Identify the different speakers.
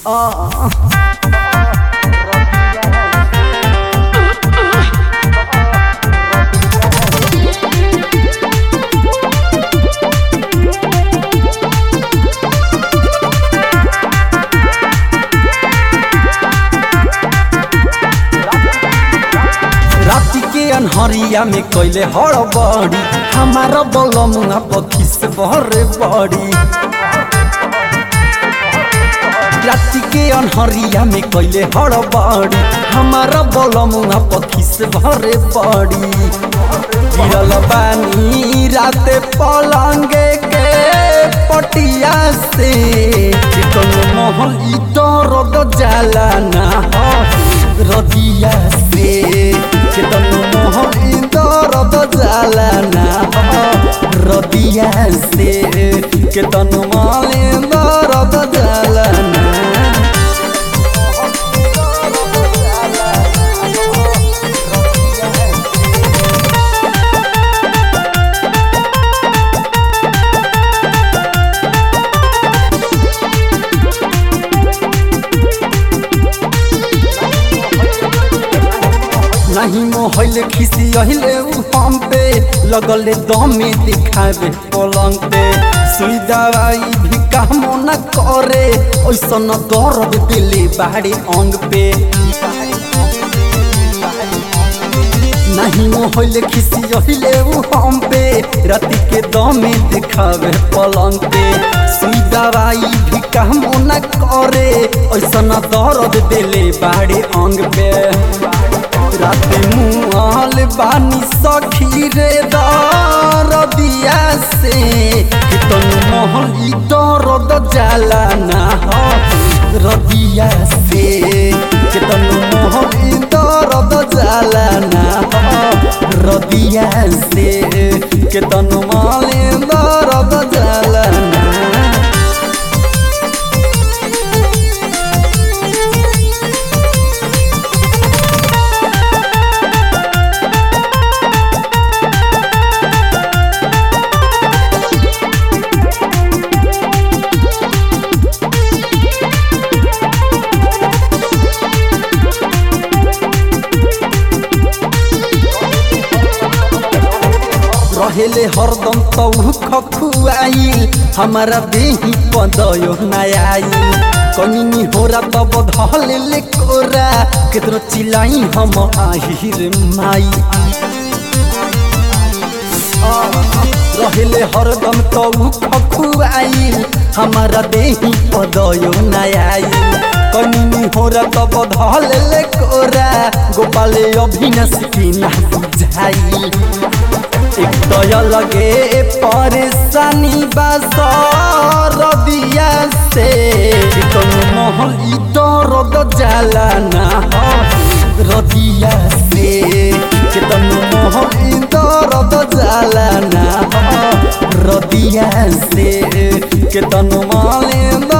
Speaker 1: राति के अनहरिया में कैले हड़बड़ी हमारा बलमुआ पखिस बहरे बड़ी राति के अनहरिया में कैले हड़बड़ी हमारा बलमुआ पखिस भरे बड़ी गिरल बानी राते पलंगे के पटिया से चिकन महल ई दर्द जाला ना रदिया से चिकन महल ई दर्द जाला ना रदिया से चिकन महल दर्द जाला ना नहीं मोहल खिसी अहिले उ हम पे लगले दमे दिखावे पलंग पे सुई दवाई भी काम न करे ऐसन दर्द दिले बाहरी अंग पे नहीं मोहल खिसी अहिले उ हम पे राति के दमे दिखावे पलंग पे सुई दवाई भी काम न करे ऐसन दर्द दिले बाहरी अंग पे राते मुआल बानी सखी रे दरदिया से कितन महल ई दर्द जाला ना रदिया से कितन महल ई दर्द जाला ना रदिया से कितन महल ई दर्द जाला ना रहेले हरदम तौ खखुआइल हमारा देही पदयो नयाइल कनिनी होरा तब धले कोरा कितनो चिलाई हम आहिर माई रहेले हरदम तौ खखुआइल हमारा देही पदयो नयाइल कनिनी होरा तब धले कोरा गोपाले अभिनस की ना बुझाइल एक दय लगे परेशानी रदिया से चिकन महल ई दर्द जाला ना रदिया से चिकन महल ई दर्द जाला ना रदिया से चिकन महल